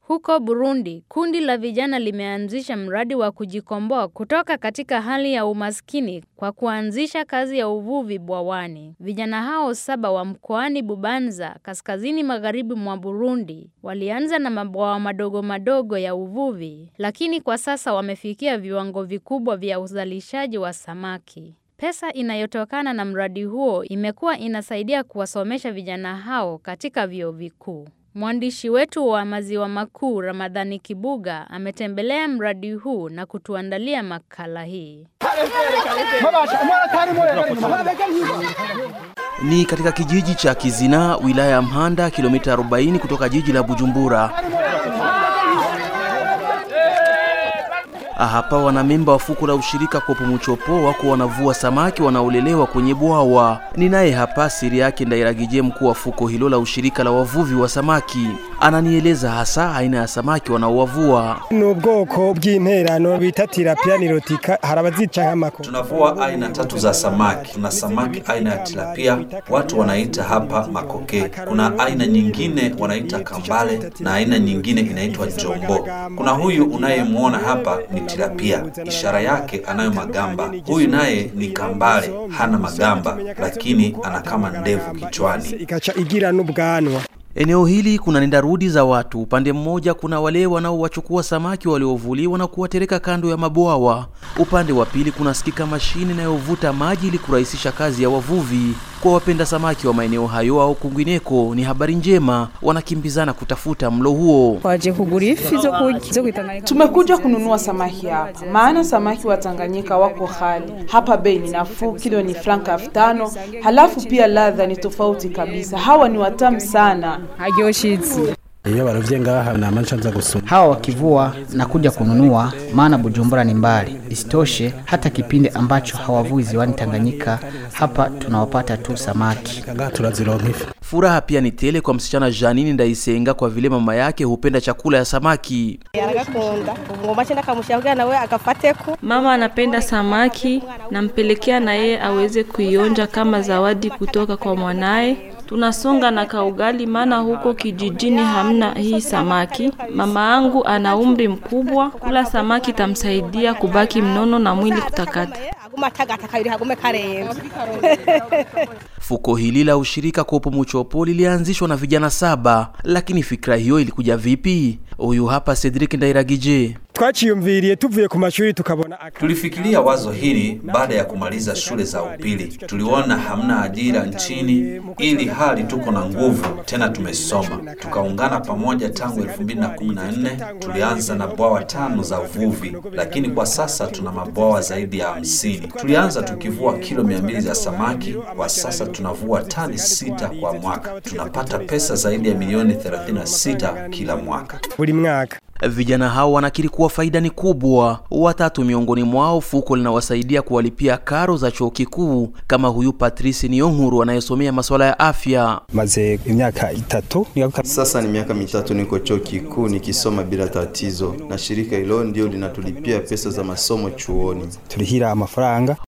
Huko Burundi, kundi la vijana limeanzisha mradi wa kujikomboa kutoka katika hali ya umaskini kwa kuanzisha kazi ya uvuvi bwawani. Vijana hao saba wa mkoani Bubanza, kaskazini magharibi mwa Burundi, walianza na mabwawa madogo madogo ya uvuvi, lakini kwa sasa wamefikia viwango vikubwa vya uzalishaji wa samaki. Pesa inayotokana na mradi huo imekuwa inasaidia kuwasomesha vijana hao katika vyuo vikuu. Mwandishi wetu wa Maziwa Makuu Ramadhani Kibuga ametembelea mradi huu na kutuandalia makala hii. Ni katika kijiji cha Kizina, wilaya ya Mhanda, kilomita 40 kutoka jiji la Bujumbura. Hapa wanamemba wa fuko la ushirika Kopo Muchopo wako wanavua samaki wanaolelewa kwenye bwawa. Ni naye hapa siri yake Ndairagije, mkuu wa fuko hilo la ushirika la wavuvi wa samaki, ananieleza hasa aina ya samaki wanaowavua. ni ubwoko bw'interano bita tilapia nirotika hari abazica nk'amako Tunavua aina tatu za samaki. Kuna samaki aina ya tilapia, watu wanaita hapa makoke. Kuna aina nyingine wanaita kambale na aina nyingine inaitwa jombo. Kuna huyu unayemwona hapa ni tilapia, ishara yake anayo magamba. Huyu naye ni kambale, hana magamba, lakini ana kama ndevu kichwani. ikaca igira n'ubwanwa Eneo hili kuna nenda rudi za watu. Upande mmoja kuna wale wanaowachukua samaki waliovuliwa na kuwatereka kando ya mabwawa. Upande wa pili kunasikika mashine inayovuta maji ili kurahisisha kazi ya wavuvi. Kwa wapenda samaki wa maeneo hayo au kwingineko, ni habari njema, wanakimbizana kutafuta mlo huo. Twaje kugura ifi zo kurya zo kwitanganyika. Tumekuja kununua samaki hapa, maana samaki wa Tanganyika wako hali hapa. Bei ni nafuu, kilo ni franka elfu tano. Halafu pia ladha ni tofauti kabisa. Hawa ni watamu sana. Haryoshitsi. iyo barovye ngaha nama ncanza gusuma hawa wakivua na kuja kununua, maana Bujumbura ni mbali. Isitoshe, hata kipindi ambacho hawavui ziwani Tanganyika, hapa tunawapata tu samaki. ngaha turazironka ifi Furaha pia ni tele kwa msichana Janini Ndaisenga kwa vile mama yake hupenda chakula ya samaki. aragakunda ubu ngoma cyenda kamushyira nawe agafateko Mama anapenda samaki, nampelekea na yeye aweze kuionja kama zawadi kutoka kwa mwanaye. Tunasonga na kaugali, maana huko kijijini hamna hii samaki. Mama yangu ana umri mkubwa, kula samaki tamsaidia kubaki mnono na mwili kutakata. aguma atagata kabiri hagume karenze Fuko hili la ushirika Kopo Muchopo lilianzishwa na vijana saba, lakini fikra hiyo ilikuja vipi? Huyu hapa Cedric Ndairagije. twaciyumviriye tuvuye ku mashuri tukabona aka- Tulifikiria wazo hili baada ya kumaliza shule za upili. Tuliona hamna ajira nchini, ili hali tuko na nguvu tena tumesoma, tukaungana pamoja. Tangu 2014 tulianza na bwawa tano za uvuvi, lakini kwa sasa tuna mabwawa zaidi ya hamsini. Tulianza tukivua kilo mia mbili za samaki, kwa sasa tunavua tani sita kwa mwaka. Tunapata pesa zaidi ya milioni 36 kila mwaka. buri mwaka Vijana hao wanakiri kuwa faida ni kubwa. Watatu miongoni mwao fuko linawasaidia kuwalipia karo za chuo kikuu, kama huyu Patrice Niyonkuru anayesomea masuala ya afya. maze imyaka itatu nigaruka Sasa ni miaka mitatu niko chuo kikuu nikisoma bila tatizo, na shirika hilo ndio linatulipia pesa za masomo chuoni. turihira amafaranga